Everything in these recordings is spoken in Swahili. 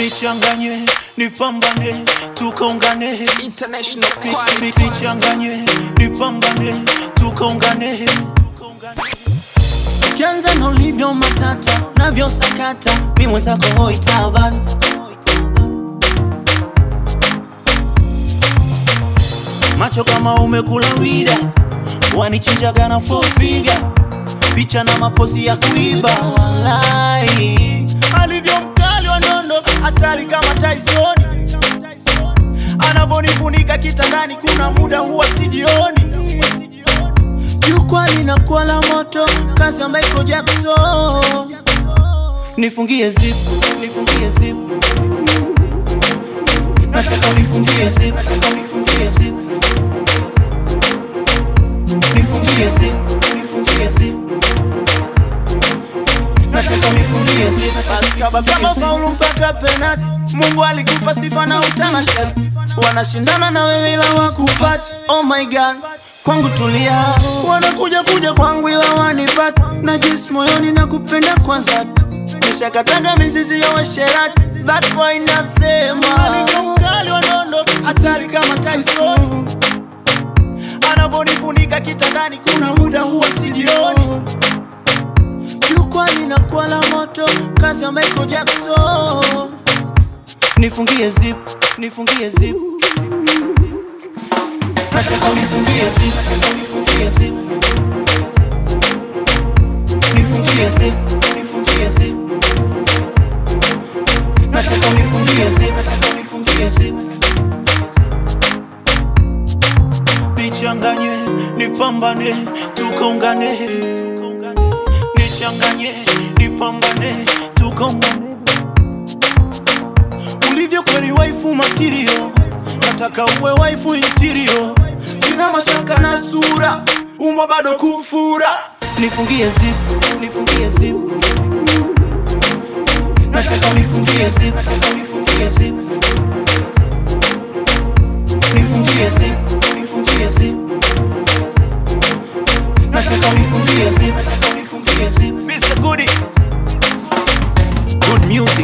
nichanganye nipambane tukaungane International Ni- quality. ni- nichanganye nipambane tukaungane ukianza na ulivyo matata navyo sakata mi mwenzako hoitaban macho kama umekula wida wanichinjaga na fofiga picha na mapozi ya kuiba walai alivyo mkali wa nondo hatari kama Tyson anavonifunika kitandani kuna muda huwa sijioni jukwaa linakuwa la moto kazi ya Michael Jackson nifungie zipu nifungie zipu nataka unifungie zipu nataka unifungie zipu nifungie zipu nifungie zipu nataka unifungie zipu kaba kama faulu mpaka penati Mungu alikupa sifa na utanashati wanashindana na wewe ila wakupati oh my god kwangu tulia wanakuja kuja kwangu ila wanipati najisi moyoni na kupenda kwa dhati nishakataga mizizi ya washerati that boy nasema alikali wa nondo hatari kama Tyson anavonifunika kitandani kuna muda huwa sijioni jukwaa linakuwa la moto kazi ya Michael Jackson nifungie zip nifungie zip nataka unifungie zip nataka unifungie zip nifungie zip nifungie zip nataka unifungie zip nataka unifungie zip nichanganye nipambane tukaungane nichanganye nipambane tukaungane ulivyo kweli waifu matirio nataka uwe waifu intirio sina mashaka na sura umbo bado kufura nifungie zip nifungie zip nataka unifungie zip nataka unifungie zip nifungie zip nifungie zip nataka unifungie zip nataka unifungie zip Mr. Goody Good music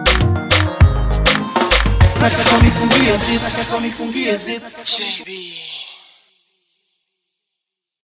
nataka unifungie zip nataka unifungie zip JB